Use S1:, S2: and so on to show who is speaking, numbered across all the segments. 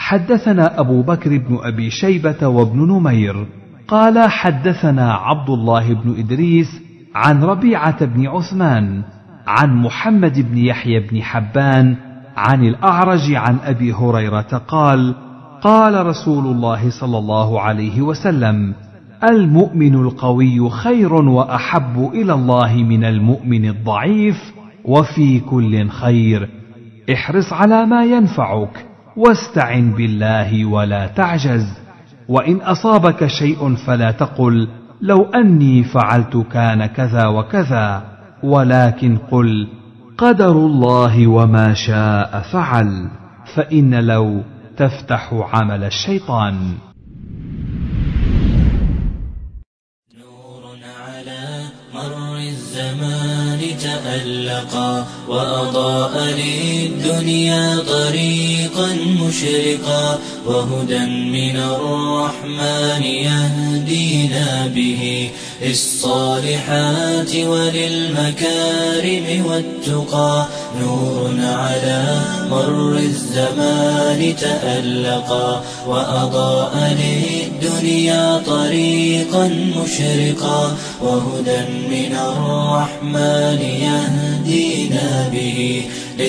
S1: حدثنا ابو بكر بن ابي شيبه وابن نمير قال حدثنا عبد الله بن ادريس عن ربيعه بن عثمان عن محمد بن يحيى بن حبان عن الاعرج عن ابي هريره قال قال رسول الله صلى الله عليه وسلم المؤمن القوي خير واحب الى الله من المؤمن الضعيف وفي كل خير احرص على ما ينفعك واستعن بالله ولا تعجز وان اصابك شيء فلا تقل لو اني فعلت كان كذا وكذا ولكن قل قدر الله وما شاء فعل فان لو تفتح عمل الشيطان
S2: نور على مر الزمان تألقا وأضاء للدنيا طريقا مشرقا وهدى من الرحمن يهدينا به للصالحات وللمكارم والتقى نور على مر الزمان تألقا وأضاء للدنيا طريقا مشرقا وهدى من الرحمن يهدينا به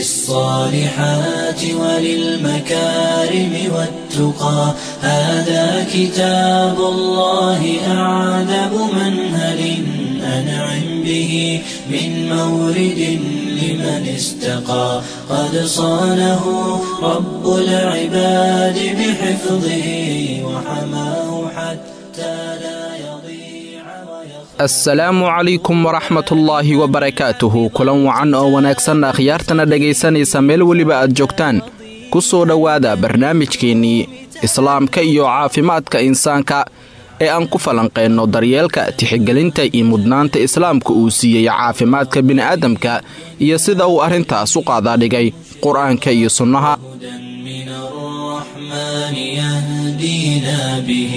S2: للصالحات وللمكارم والتقى هذا كتاب الله أعذب منهل أنعم به من مورد لمن استقى قد صانه رب العباد بحفظه وحماه حتى لا يضيع ويخفى
S3: asalaamu calaykum waraxmatullaahi wabarakaatuhu kulan wacan oo wanaagsan akhyaartana dhegaysanaysa meel weliba aad joogtaan ku soo dhowaada barnaamijkeennii islaamka iyo caafimaadka insaanka ee aan ku falanqayno daryeelka tixgelinta iyo mudnaanta islaamka uu siiyey caafimaadka bini'aadamka iyo sida uu arrintaas u qaadaadhigay qur-aanka iyo sunnaha
S2: هدى من الرحمن يهدينا به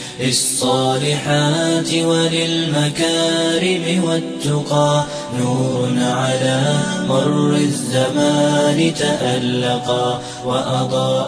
S2: للصالحات وللمكارم والتقى نور على مر الزمان تألقا وأضاء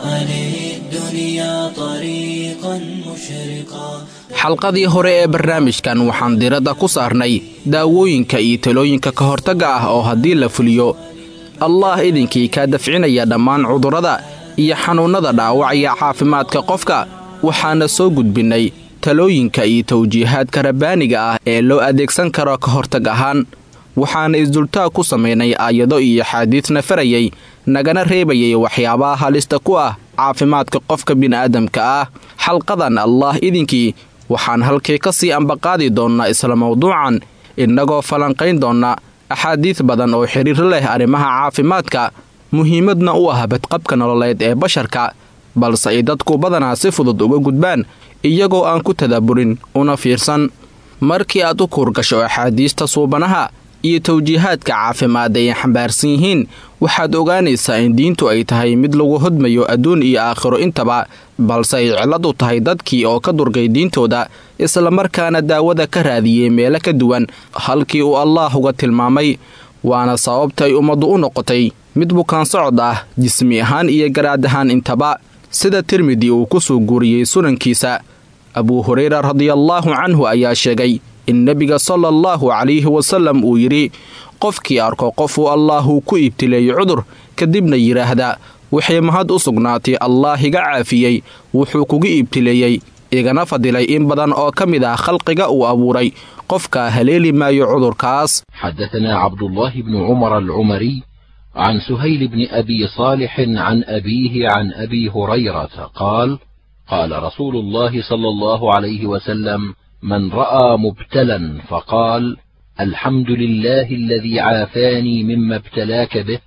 S2: للدنيا طريقا مشرقا
S3: xalqadii hore ee barnaamijkan waxaan diradda ku saarnay daawooyinka iyo talooyinka ka hortagga ah oo haddii la fuliyo allaah idinkii kaa dafcinaya dhammaan cudurrada iyo xanuunnada dhaawacaya caafimaadka qofka waxaana soo gudbinnay talooyinka iyo tawjiihaadka rabbaaniga ah ee loo adeegsan karo ka hortag ahaan waxaana isdultaag ku samaynay aayado iyo axaadiidna farayay nagana reebayay waxyaabaha halista ku ah caafimaadka qofka bini'aadamka ah xalqadan allaah idinkii waxaan halkii ka sii ambaqaadi doonnaa isla mawduucan innagoo falanqayn doonna axaadiid badan oo xidhiir leh arrimaha caafimaadka muhiimadna u ah badqabka nololeed ee basharka balse ay dadku badanaa si fudud uga gudbaan iyagoo aan ku tadabburin una fiirsan markii aad u kuurgasho axaadiista suubanaha iyo tawjiihaadka caafimaad ay xambaarsan yihiin waxaad ogaanaysaa in diintu ay tahay mid lagu hodmayo adduun iyo aakhiro intaba balse ay cillad u tahay dadkii oo ka durgay diintooda islamarkaana daawada ka raadiyey meelo ka duwan halkii uu allaah uga tilmaamay waana sababta ay ummaddu u noqotay mid bukaan socod ah jismi ahaan iyo garaad ahaan intaba sida tirmidi uu ku soo guuriyey sunankiisa abuu hureyra radiallaahu canhu ayaa sheegay in nebiga sala allahu calayhi wasallam uu yidhi qofkii arko qofuu allaahuu ku ibtileeyey cudur kadibna yidhaahda waxay mahad u sugnaatay allaah iga caafiyey wuxuu kugu ibtileeyey igana fadilay in badan oo ka mid ah khalqiga uu abuuray qofka haleeli maayo cudurkaas
S4: حدثنا عبد الله بن عمر العمري عن سهيل بن ابي صالح عن ابيه عن ابي هريره قال قال رسول الله صلى الله عليه وسلم من راى مبتلا فقال الحمد لله الذي عافاني مما ابتلاك به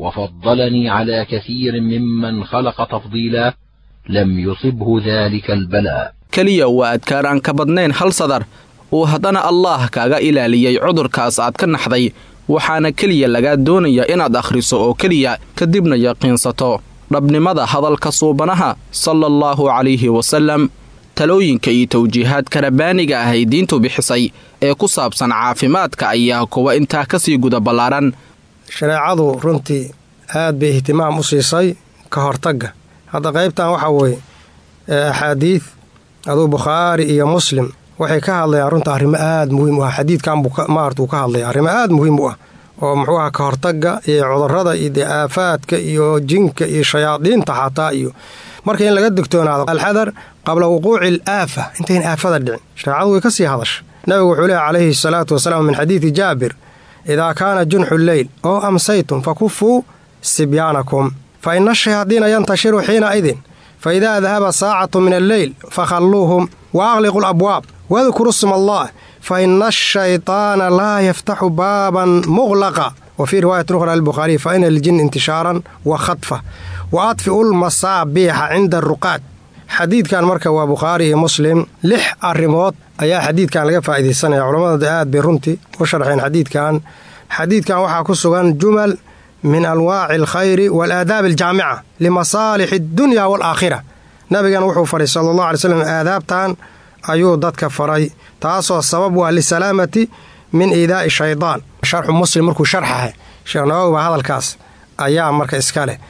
S4: وفضلني على كثير ممن خلق تفضيلا لم يصبه ذلك البلاء
S3: keliya waa adkaar aan ka badnayn hal sadar uu haddana allaah kaaga ilaaliyey cudurkaas aad ka naxday waxaana keliya lagaa doonaya inaad akhriso oo keliya kadibna yaqiinsato dhabnimada hadalka suubanaha sala allahu calayhi wasallam talooyinka iyo tawjiihaadka rabbaaniga ah ay diintu bixisay ee ku saabsan caafimaadka ayaa kuwa intaa ka sii guda ballaaran
S5: shareecadu runtii aad bay ihtimaam u siisay ka hortagga hadda qaybtan waxaa weeye axaadiid aduu bukhaari iyo muslim waxay ka hadlayaan runta arrimo aada muhiim u ah xadiidkan buu maarata uu ka hadlaya arrimo aada muhiim u ah oo muxuu aha ka hortagga iyo cudurrada iyo dee aafaadka iyo jinka iyo shayaadiinta xataa iyo marka in laga digtoonaado alxadar qabla wuquuci al aafa intayn aafada dhicin shareecadu way ka sii hadasha nabigu wuxuu leehy calayhi salaatu wasalaam min xadiidi jaabir idaa kaana junxu lleyl oo amsaytum fakufuu sibyaanakum fa ina ashayaadiina yantashiru xiina idin fa idaa dahaba saacatu min alleyl fakhalluuhum wa aqliqu alabwaab wadkuru sma allah fa ina ashayطaana laa yaftaxu baaban muqlaqa wa fii riwaayati ukhra lilbukhaariy fa ina liljin intishaaran wa khadfa wa adfi'u lmasaabiixa cinda aruqaad xadiidkan marka waa bukhaari iyo muslim lix arrimood ayaa xadiidkan laga faa'iidaysanaya culammada aad bay runtii u sharxeen xadiidkan xadiidkan waxaa ku sugan jumal min anwaaci alkhayri waalaadaabi aljaamica limasaalixi addunya waalaakhira nabigan wuxuu faray sala allah alay slam aadaabtan ayuu dadka faray taasoo sabab u ah lisalaamati min iidaa'i shaydaan sharxu muslim markuu sharxahay sheekh nawowi baa hadalkaas ayaa marka iska leh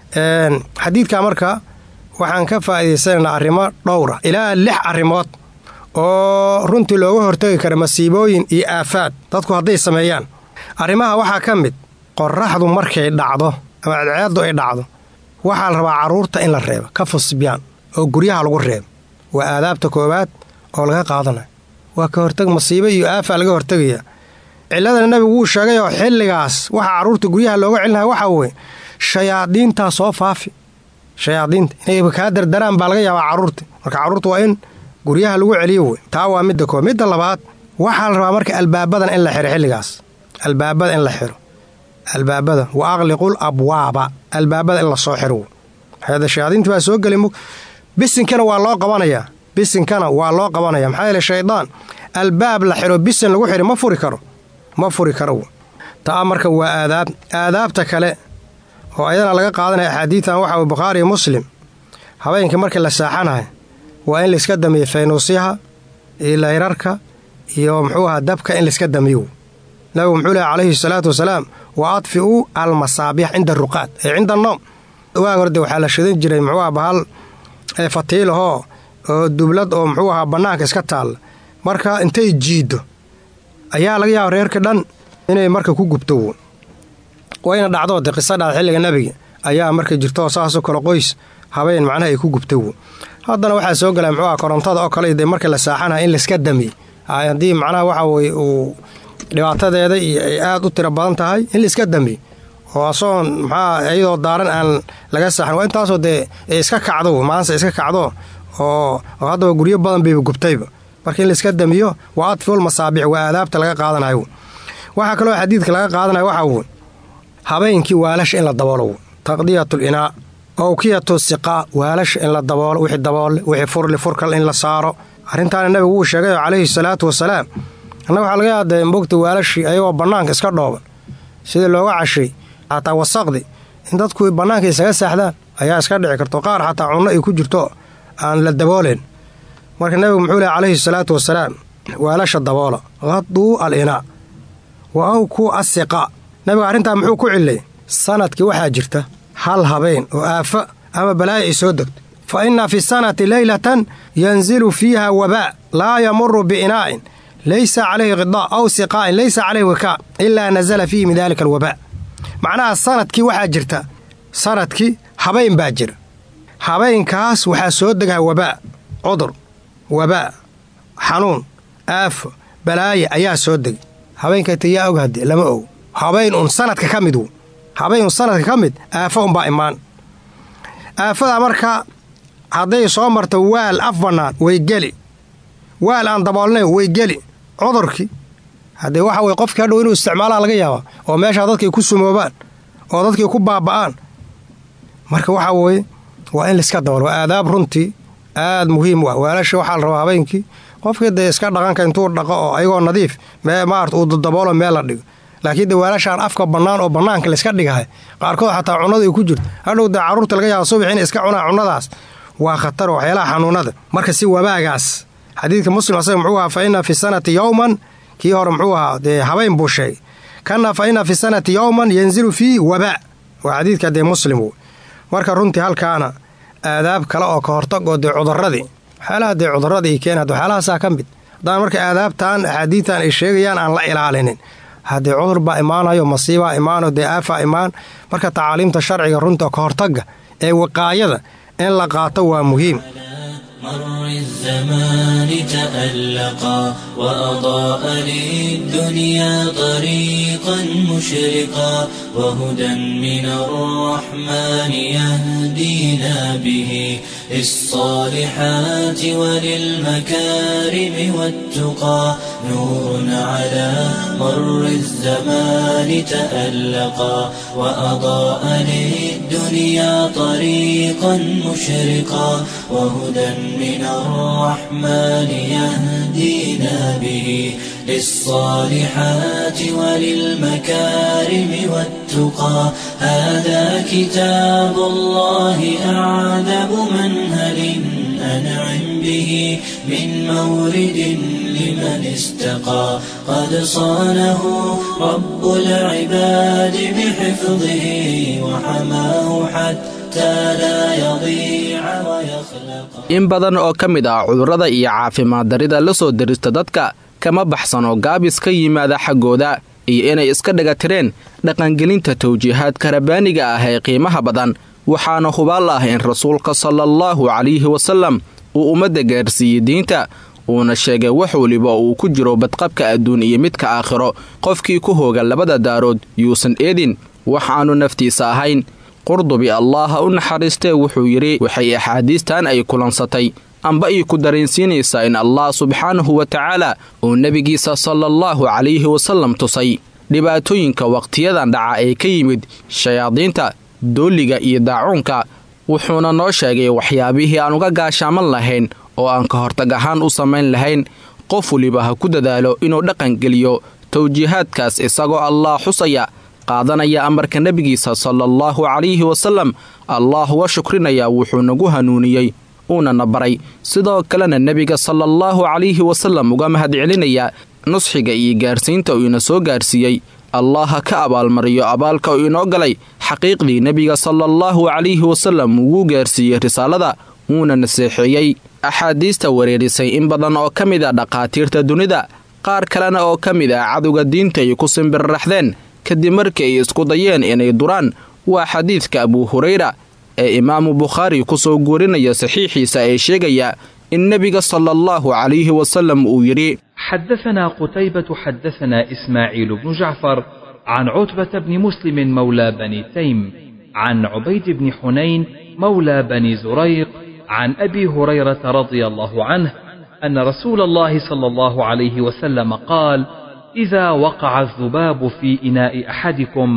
S5: xadiidka marka waxaan ka faa'iidaysanaynaa arrimo dhowra ilaa lix arrimood oo runtii looga hortegi kara masiibooyin iyo aafaad dadku hadday sameeyaan arrimaha waxaa ka mid qorraxdu markay dhacdo ama cadceeddu ay dhacdo waxaa la rabaa carruurta in la reebo ka fusbyaan oo guryaha lagu reebo waa aadaabta koowaad oo laga qaadanayo waa ka hortag masiibo iyo aafaa laga hortegaya cilladana nebigu wuu sheegay oo xilligaas waxa carruurta guryaha looga celinaya waxaa weye shayaadiintaa soo faafi shayaadiinta inay kaa dardaraan baa laga yaabaa carruurta marka carruurta waa in guryaha lagu celiyo wey taa waa midda koob midda labaad waxaa la rabaa marka albaabadan in la xiro xilligaas albaabada in la xiro albaabada wa aqliqul abwaaba albaabada in la soo xiro hada shayaadiinta baa soo geli bisinkana waa loo qabanayaa bisinkana waa loo qabanaya maxaa yeele shaydaan albaab la xiro bisin lagu xiri ma furi karo ma furi karo taa marka waa aadaab aadaabta kale oo ayadana laga qaadanaya axaadiidan waxa bukhaari muslim habeenkii markii la saaxanahay waa in layska damiyo faynuusyaha iyo layrarka iyo muxuu aha dabka in layska damiyo nabigu muxuu lehy calayhi salaatu wasalaam wa adfi'uu almasaabiix cinda aruqaad ee cinda anoom waag horde waxaa la shidan jiray muxuu aha bahal fatiilahoo oo dublad oo muxuu ahaa bannaanka iska taalla marka intay jiiddo ayaa laga yaaba reerka dhan inay marka ku gubto wayna dhacdoo de qisa dhacda xilliga nebiga ayaa marka jirtoo saasoo kale qoys habeen macnaha ay ku gubto haddana waxaa soo galaa muxuu aha korontada oo kale de marka la saaxanaha in layska damiy haddii macnaha waxa weye uu dhibaatadeeda iyo ay aad u tiro badan tahay in layska damiy oo asoon maxaa iyadoo daaran aan laga saaxan waa intaasoo dee iska kacdo maanse iska kacdo oo haddaba guryo badan bayba gubtayba marka in layska damiyo waa adfiul masaabiix waa aadaabta laga qaadanayo waxaa kaloo xadiidka laga qaadanayo waxaa wy habeenkii waalasha in la daboolo taqdiyatul inaa owkiyatu siqaa waalasha in la daboolo wixii daboole wixii furli furkal in la saaro arrintaana nabigu wuu sheegay calayhi salaatu wasalaam annaga waxaa laga yaada mogta waalashii ayagoo bannaanka iska dhooban sidii looga cashay xataa wasaqdi in dadku bannaanka isaga saaxdaan ayaa iska dhici karto qaar xataa cunno ay ku jirto aan la dabooleen marka nabigu muxuu lehy calayhi salaatu wasalaam waalasha daboola qaduu al inaa wa awkuu asiqa nabigu arrintaa muxuu ku cillay sanadkii waxaa jirta hal habeen oo aafa ama balaayo ay soo degto fa inna fi sanati leylatan yanzilu fiiha wabaa laa yamuru biinaa'in laysa calayhi qidaa aw siqaa'in laysa calayhi wikaa ilaa nazala fiihi min daalika alwabaa macnaha sanadkii waxaa jirta sanadkii habeen baa jira habeenkaas waxaa soo degaha wabaa cudur wabaa xanuun aafo balaaye ayaa soo degay habeenkayta yaa og haddee lama og habeen un sanadka ka mid w habeen un sanadka ka mid aafo unbaa imaan aafadaa marka hadday soo marto waal af bannaan way geli waal aan daboolnayn way geli cudurkii haddee waxa weye qofkii hadhow inuu isticmaalaa laga yaabaa oo meeshaa dadkay ku sumoobaan oo dadkii ku baaba'aan marka waxaa weeye waa in laiska daboolo waa aadaab runtii aad muhiim u ah waalasha waxaa la rabaa habeenkii qofkii dee iska dhaqanka intuu dhaqo oo ayagoo nadiif mee maarata uu daboolo meel la dhigo laakiin dee waalashaan afka bannaan oo bannaanka layska dhigahay qaarkood xataa cunnada ay ku jirto hadhow dee carruurta laga yaaba subax inay iska cunaan cunnadaas waa khatar waxyaalaha xanuunada marka si wabaagaas xadiidka muslim asaga muxuu ahaa fa inna fi sanati yowman kii hore muxuu ahaa dee habeen buu sheegay kana fa inna fi sanati yowman yanzilu fiih wabaa waa xadiidka dee muslim marka runtii halkaana aadaab kale oo ka hortagoo dee cudurradii waxyaalaha dee cudurradii keen had waxyaalahaasaa ka mid haddaan marka aadaabtan axaadiidtan ay sheegayaan aan la ilaalinin haddee cudur baa imaanayo masiibaa imaano dee aafaa imaan marka tacaaliimta sharciga runta ka hortagga ee wiqaayada in la qaato waa muhiim
S2: مر الزمان تألقا وأضاء للدنيا طريقا مشرقا وهدى من الرحمن يهدينا به للصالحات وللمكارم والتقى نور على مر الزمان تألقا وأضاء للدنيا طريقا مشرقا وهدى من الرحمن يهدينا به للصالحات وللمكارم والتقى هذا كتاب الله أعذب منهل أنعم به من مورد لمن استقى قد صانه رب العباد بحفظه وحماه حتى لا يضيع ويخلق
S3: in badan oo ka mid ah cudurrada iyo caafimaad darida la soo dirista dadka kama baxsano gaabis ka yimaada xaggooda iyo inay iska dhagatireen dhaqangelinta tawjiihaadka rabbaaniga ah ee qiimaha badan waxaana hubaal ah in rasuulka sala allahu calayhi wasallam uu ummadda gaarsiiyey diinta uuna sheegay wax weliba uu ku jiro badqabka adduun iyo midka aakhiro qofkii ku hooga labada daarood yuusan eedin wax aanu naftiisa ahayn qurdubi allaaha u naxariistee wuxuu yidhi waxay axaadiistan ay kulansatay amba ay ku dareensiinaysaa in allah subxaanahu wa tacaala uu nebigiisa sala allahu calayhi wasallam tusay dhibaatooyinka wakhtiyadan dhaca ee ka yimid shayaadiinta dooliga iyo daacuunka wuxuuna noo sheegay waxyaabihii aan uga gaashaaman lahayn oo aan ka hortag ahaan u samayn lahayn qof weliba ha ku dadaalo inuu dhaqangeliyo tawjiihaadkaas isagoo allah xusaya qaadanaya amarka nebigiisa sala allahu calayhi wasallam allah uga shukrinaya wuxuu nagu hanuuniyey uunana baray sidoo kalena nebiga sala allahu calayhi wasallam uga mahadcelinayaa nusxiga iyo gaarsiinta uu ina soo gaarsiiyey allah ha ka abaalmariyo abaalka uu inoo galay xaqiiqdii nebiga sala allahu calayhi wasallam wuu gaarsiiyey risaalada wuuna naseexeeyey axaadiista wareerisay in badan oo ka mid a dhaqaatiirta dunida qaar kalena oo ka mid ah cadowga diinta ay ku simbirraxdeen kadib markii ay isku dayeen inay duraan waa xadiidka abuu hurayra ee imaamu bukhaari ku soo guurinaya saxiixiisa ee sheegaya in nebiga sala allahu calayhi wasallam uu yidhi
S1: حدثنا قتيبة حدثنا إسماعيل بن جعفر عن عتبة بن مسلم مولى بني تيم عن عبيد بن حنين مولى بني زريق عن أبي هريرة رضي الله عنه أن رسول الله صلى الله عليه وسلم قال إذا وقع الذباب في إناء أحدكم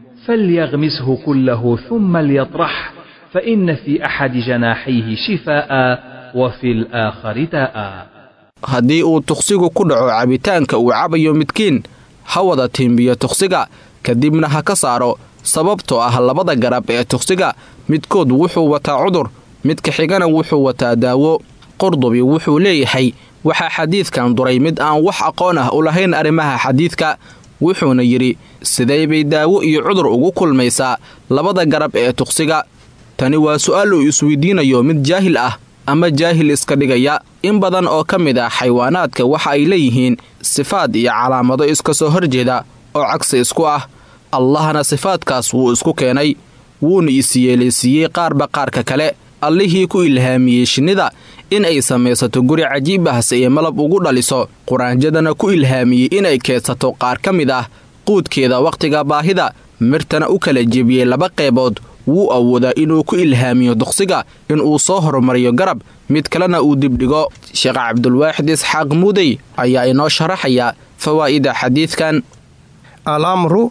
S1: فليغمسه كله ثم ليطرح فإن في أحد جناحيه شفاء وفي الآخر داء
S3: haddii uu tuqsigu ku dhaco cabitaanka uu cabayo midkiin ha wada tiimbiyo tuqsiga kadibna ha ka saaro sababtoo ah labada garab ee tuqsiga midkood wuxuu wataa cudur midka xigana wuxuu wataa daawo qurdubi wuxuu leeyahay waxaa xadiidkan duray mid aan wax aqoon ah u lahayn arrimaha xadiidka wuxuuna yidhi sidee bay daawo iyo cudur ugu kulmaysaa labada garab ee tuqsiga tani waa su'aal uu isweydiinayo mid jaahil ah ama jaahil iska dhigaya in badan oo ka mid ah xayawaanaadka waxa ay leeyihiin sifaad iyo calaamado iska soo horjeeda oo cagsi isku ah allahna sifaadkaas wuu isku keenay wuuna isyeelaysiiyey qaarba qaarka kale allihii ku ilhaamiyey shinnida in ay samaysato guri cajiib ah si ay malab ugu dhaliso quraanjadana ku ilhaamiyey inay keedsato qaar ka mid ah quudkeeda wakhtiga baahida mirtana u kala jebiyey laba qeybood wuu awoodaa inuu ku ilhaamiyo duqsiga inuu soo horumariyo garab mid kalena uu dibdhigo sheekh cabdulwaaxid isxaaq muudey ayaa inoo sharaxaya fawaa'ida xadiidkan
S5: alamru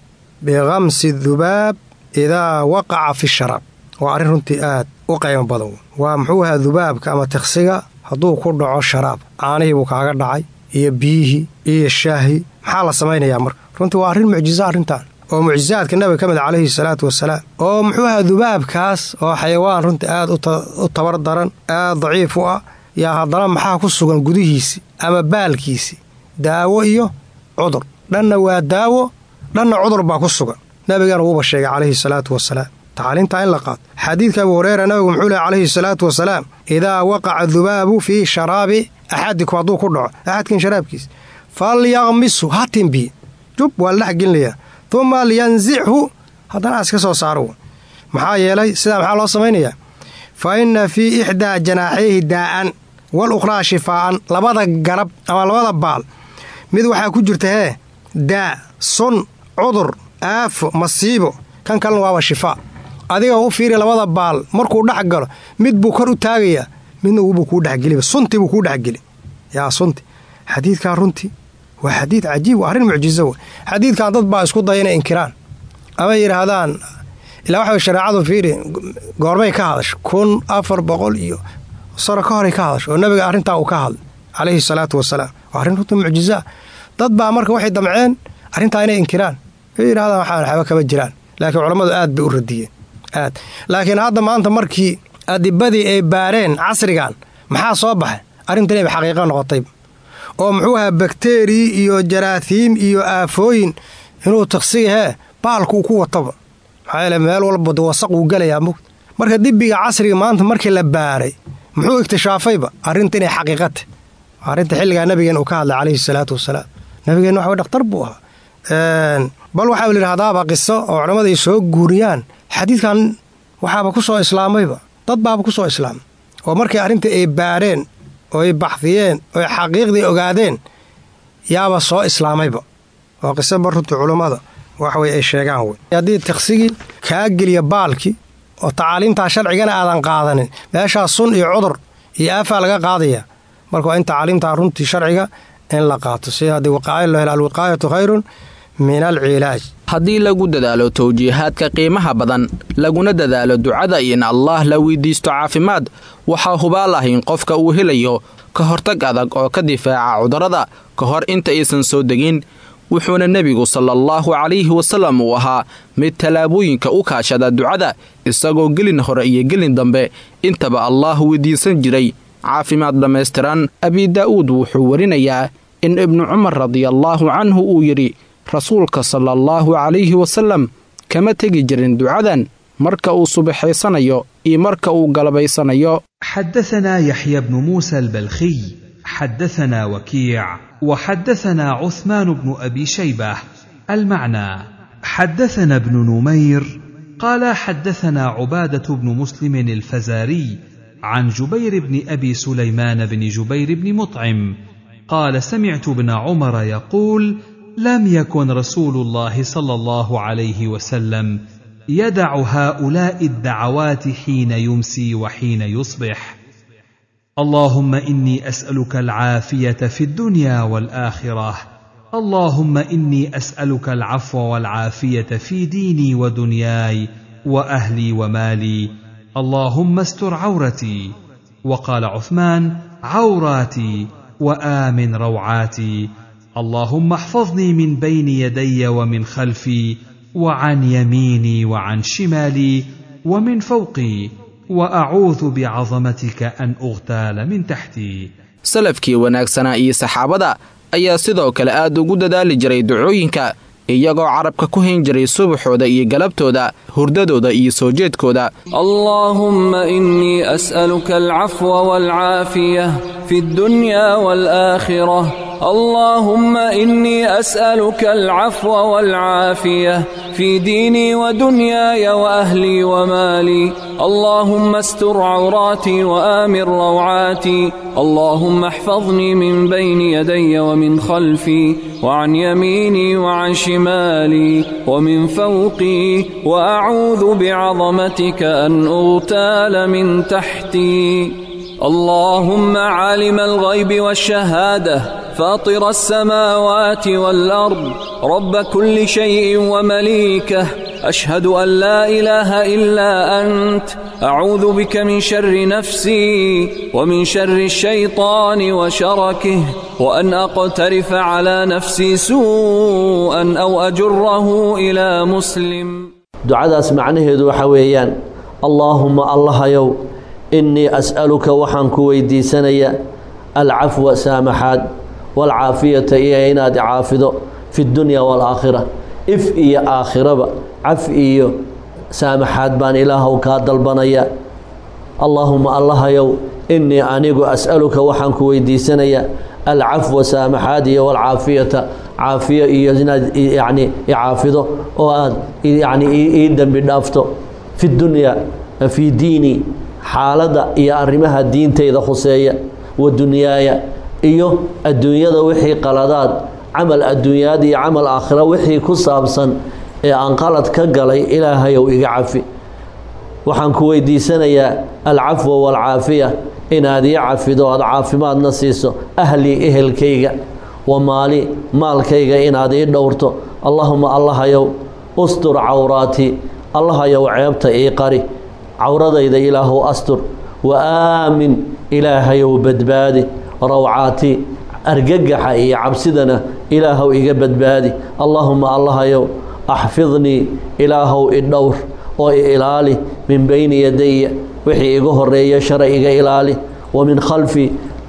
S5: bikamsi dubaab idaa waqaca fi sharaab waa arrin runtii aad u qaymo badan waa muxuu ahaa dubaabka ama tiqsiga hadduu ku dhaco sharaab caanihii buu kaaga dhacay iyo biyihii iyo shaahi maxaa la samaynayaa marka runtii waa arrin mucjiso arrintan oo mucjisaadka nabiga ka mid calayhi salaatu wasalaam oo muxuu ahaa dubaabkaas oo xayawaan runtii aad u tabar daran aad daciif u ah yaa haddana maxaa ku sugan gudihiisi ama baalkiisi daawo iyo cudur dhanna waa daawo dhanna cudur baa ku sugan nabigana wuuba sheegay calayhi salaatu wasalaam tacaaliimtaa in la qaato xadiidka abu hureyra nabigu muxuu lehy calayhi salaatu wasalaam idaa waqaca dubaabu fii sharaabi axadikum hadduu ku dhaco axadkin sharaabkiisa falyaqmisu ha timbiye jub waa la dhex gelinayaa uma lyanzichu haddana aas ka soo saaro maxaa yeelay sidaa maxaa loo samaynayaa fa inna fii ixdaa janaaxayhi daa'an wal ukhraa shifaa'an labada garab ama labada baal mid waxaa ku jirta hee daa sun cudur aafo masiibo kan kalena waaba shifaa adiga u fiiri labada baal markuu dhex galo mid buu kor u taagayaa midna wubuu kuu dhexgeliba sunti buu kuu dhexgeli yaa sunti xadiidkaa runtii waa xadiid cajiib waa arrin mucjiso wey xadiidkan dad baa isku daya inay inkiraan ama yidhaahdaan ilaa waxa shareecadu fiiri goormay ka hadasho kun afar boqol iyo sano ka horay ka hadasho oo nabiga arrintaa uu ka hadlay calayhi salaatu wasalaam waa arrin runtii mucjisaa dad baa marka waxay damceen arrintaa inay inkiraan ay yidhahdaan waxaan waxba kama jiraan laakiin culammadu aad bay u radiyeen aad laakiin hadda maanta markii adibadii ay baareen casrigan maxaa soo baxay arrintan inayba xaqiiqo noqotay oo muxuu ahaa bakteriyi iyo jaraathiim iyo aafooyin inuu taksiga hee baalku uu ku wataba maxaa yeele meel walba wasaq uu gelayaa mugd marka dibbiga casriga maanta markii la baaray muxuu iktishaafayba arrinta inay xaqiiqata arrinta xilligaa nabigeen uu ka hadlay calayhi salaatu wasalaam nabigeenna waxa dhaktar buu ahaa bal waxaa layidhahdaaba qiso oo culammada ay soo guuriyaan xadiidkan waxaaba ku soo islaamayba dad baaba ku soo islaamay oo markay arrintai ay baareen oo ay baxdiyeen oo ay xaqiiqdii ogaadeen yaaba soo islaamayba oo qiso bar runtii culummada waxwey ay sheegaan wey haddii tiksigii kaa geliya baalkii oo tacaaliimtaa sharcigana aadan qaadanin meeshaa sun iyo cudur iyo aafaa laga qaadaya marka waa in tacaaliimtaa runtii sharciga in la qaato si haddii waqaayo loo helo alwiqaayatu khayrun min alcilaaj
S3: haddii lagu dadaalo tawjiihaadka qiimaha badan laguna dadaalo ducada in allaah la weydiisto caafimaad waxaa hubaal ah in qofka uu helayo ka hortag adag oo ka difaaca cudurrada ka hor inta aysan soo degin wuxuuna nebigu sala allahu calayhi wasallam uu ahaa mid tallaabooyinka u kaashada ducada isagoo gelin hore iyo gelin dambe intaba allaah weydiisan jiray caafimaad dhammaystiran abi daa'uud wuxuu warinayaa in ibnu cumar radiallaahu canhu uu yidhi rasuulka sala allahu calayhi wasallam kama tegi jirin ducadan marka uu subaxaysanayo iyo marka uu galabaysanayo
S1: حدثنا يحيى بن موسى البلخي حدثنا وكيع وحدثنا عثمان بن ابي شيبه المعنى حدثنا ابن نمير قال حدثنا عباده بن مسلم الفزاري عن جبير بن ابي سليمان بن جبير بن مطعم قال سمعت ابن عمر يقول لم يكن رسول الله صلى الله عليه وسلم يدع هؤلاء الدعوات حين يمسي وحين يصبح اللهم اني اسالك العافيه في الدنيا والاخره اللهم اني اسالك العفو والعافيه في ديني ودنياي واهلي ومالي اللهم استر عورتي وقال عثمان عوراتي وامن روعاتي اللهم احفظني من بين يدي ومن خلفي وعن يميني وعن شمالي ومن فوقي واعوذ بعظمتك ان اغتال من تحتي
S3: salafkii wanaagsanaa iyo saxaabada ayaa sidoo kale aad ugu dadaali jiray ducooyinka iyagoo carabka ku hayn jiray subaxooda iyo galabtooda hurdadooda iyo soo jeedkooda
S6: اللهم إني أسألك العفو والعافية في الدنيا والآخرة اللهم إني أسألك العفو والعافية في ديني ودنياي وأهلي ومالي اللهم استر عوراتي وآمن روعاتي اللهم احفظني من بين يدي ومن خلفي وعن يميني وعن شمالي ومن فوقي وأعوذ بعظمتك أن أغتال من تحتي اللهم عالم الغيب والشهادة فاطر السماوات والأرض رب كل شيء ومليكه أشهد أن لا إله إلا أنت أعوذ بك من شر نفسي ومن شر الشيطان وشركه وأن أقترف على نفسي سوءا أو أجره إلى مسلم
S7: ducadaas macnaheedu waxa weeyaan allaahumma allahayow innii as'aluka waxaan ku weydiisanaya alcafwa saamaxaad waalcaafiyata iyo inaad caafido fi dunya waalaakhira if iyo aakhiraba caf iyo saamaxaad baan ilaahow kaa dalbanaya allaahuma allahayow innii anigu as'aluka waxaan ku weydiisanayaa alcafwa saamaxaad iyo walcaafiyata caafiyo iyo inaad yacni icaafido oo aad yacni ii dembi dhaafto fi dunyaa fii diini xaaladda iyo arrimaha diintayda khuseeya wa dunyaaya iyo adduunyada wixii qaladaad camal adduunyaad iyo camal aakhira wixii ku saabsan ee aan qalad ka galay ilaahayow iga cafi waxaan ku weydiisanayaa alcafwa waalcaafiya inaad ii cafido aada caafimaadna siiso ahlii ehelkayga wa maali maalkayga inaad ii dhowrto allahuma allahayow ustur cawraatii allahayow ceebta ii qari cawradayda ilaahow astur wa aamin ilaahayow badbaadi rawcaatii argagaxa iyo cabsidana ilaahow iga badbaadi allaahuma allahayow axfidnii ilaahow i dhowr oo i ilaali min beyni yadaya wixii iga horeeya shara iga ilaali wa min khalfi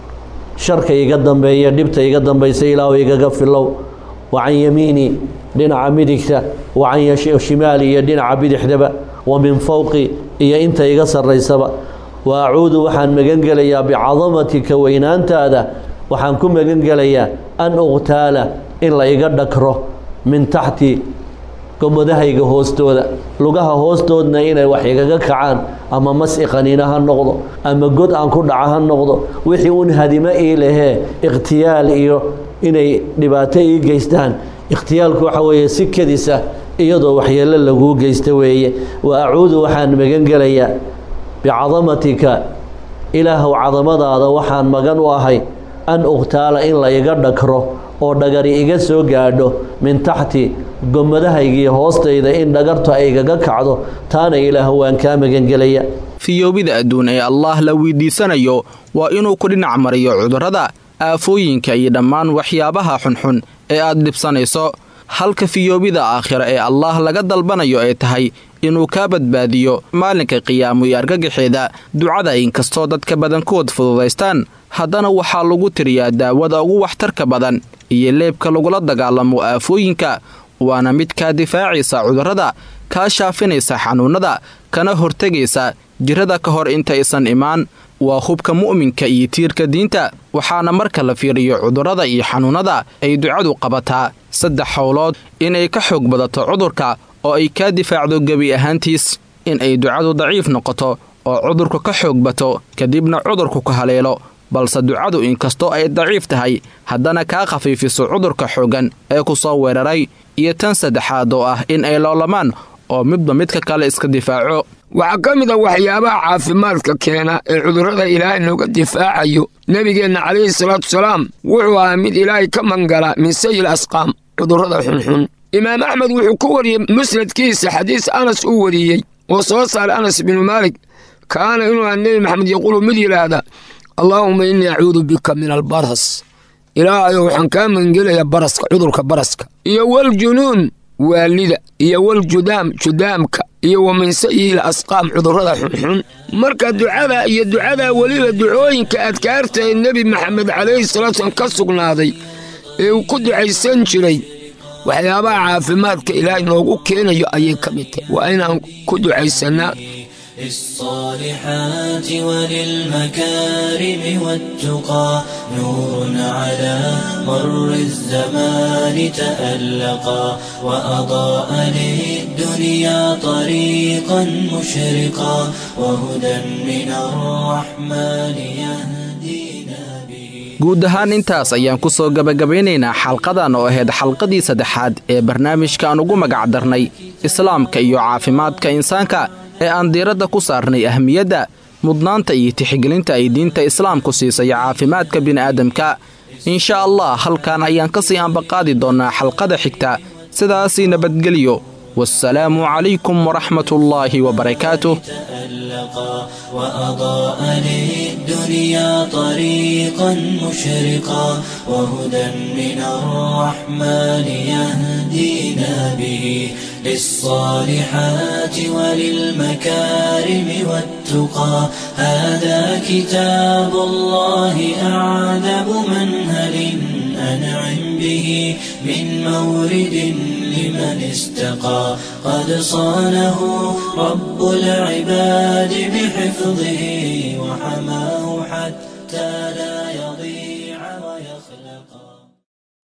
S7: sharka iga dambeeya dhibta iga dambaysa ilaahow igaga filow wa can yamiinii dhinaca midigta wa can shimaali iyo dhinaca bidixdaba wa min fowqi iyo inta iga sarraysaba wa acuudu waxaan magan gelayaa bicadamatika weynaantaada waxaan ku magan gelayaa an uqtaala in la iga dhakro min taxti gomadahayga hoostooda lugaha hoostoodna inay wax igaga kacaan ama mas iqaniina ha noqdo ama god aan ku dhaca ha noqdo wixii un hadimo ii lahee ikhtiyaal iyo inay dhibaato ii geystaan ikhtiyaalku waxa weeye si kadisa iyadoo waxyeelo laguu geysta weeye wa acuudu waxaan magan gelayaa bicadamatika ilaahow cadamadaada waxaan magan u ahay an uqtaala in la iga dhakro oo dhagari iga soo gaadho min taxti gomadahaygiiyo hoostayda in dhagartu ay igaga kacdo taana ilaah waan kaa magangelaya
S3: fiyoobida adduun ee allaah la weydiisanayo waa inuu ku dhinac mariyo cudurrada aafooyinka iyo dhammaan waxyaabaha xunxun ee aad dhibsanayso halka fiyoobida aakhira ee allaah laga dalbanayo ay tahay inuu kaa badbaadiyo maalinka qiyaamo iyo argagaxeeda ducada inkastoo dadka badankood fududaystaan haddana waxaa lagu tiriyaa daawada ugu waxtarka badan iyo leebka lagula dagaalamo aafooyinka waana mid kaa difaacaysa cudurrada kaa shaafinaysa xanuunnada kana hortegaysa jirrada ka hor intaysan imaan waa hubka mu'minka iyo tiirka diinta waxaana marka la fiiriyo cudurrada iyo xanuunnada ay ducadu qabataa saddex howlood inay ka xoog badato cudurka oo ay kaa difaacdo gebi ahaantiis in ay ducadu daciif noqoto oo cudurku ka xoog bato kadibna cudurku ka haleelo balse ducadu inkastoo ay daciif tahay haddana kaa khafiifiso cudurka xooggan ee ku soo weeraray iyo tan saddexaad oo ah in ay loolamaan oo midba midka kale iska difaaco
S8: waxaa ka mid a waxyaabaha caafimaadka keena ee cudurrada ilaahay nooga difaacayo nebigeenna calayhi salaatu salaam wuxuu ahaa mid ilaahay ka mangala min sayil asqaam cudurrada xunxun imaam axmed wuxuu ku wariyey musnadkiisa xadiis anas uu wariyey oo soo saaray anas binu maalik kaana inuu aha nebi maxamed yaquulu mid yidhaahda allaahuma innii acuudu bika min albaras ilaahayo waxaan kaa magangelayaa baraska cudurka baraska iyo waljunuun waalida iyo waljudaam judaamka iyo wa min sayiil asqaam cudurrada xunxun marka ducada iyo ducada weliba ducooyinka adkaarta ee nebi maxamed calayhi salaatu slam ka sugnaaday ee uu ku ducaysan jiray waxyaabaha caafimaadka ilaahay noogu keenayo ayay ka mid tahay waa inaan ku ducaysannaa
S2: للصالحات وللمكارم والتقى نور على مر الزمان تألقا وأضاء للدنيا طريقا مشرقا وهدى من الرحمن يهدينا به
S3: guud ahaan intaas ayaan ku soo gabagabaynaynaa xalqadan oo ahayd xalqadii saddexaad ee barnaamijkaan ugu magac darnay islaamka iyo caafimaadka insaanka ee aan diiradda ku saarnay ahmiyadda mudnaanta iyo tixgelinta ay diinta islaamku siisay caafimaadka bini'aadamka insha allah halkan ayaan ka sii ambaqaadi doonnaa xalqada xigta sidaasii nabadgeliyo wasalaamu calaykum waraxmatullaahi wabarakaatuh
S2: تألقا وأضاء للدنيا طريقا مشرقا وهدى من الرحمن يهدينا به للصالحات وللمكارم والتقى هذا كتاب الله أعذب منهل أنعم به من مورد لمن ممن استقى قد صانه رب العباد بحفظه وحماه حتى لا يضيع ويخلقا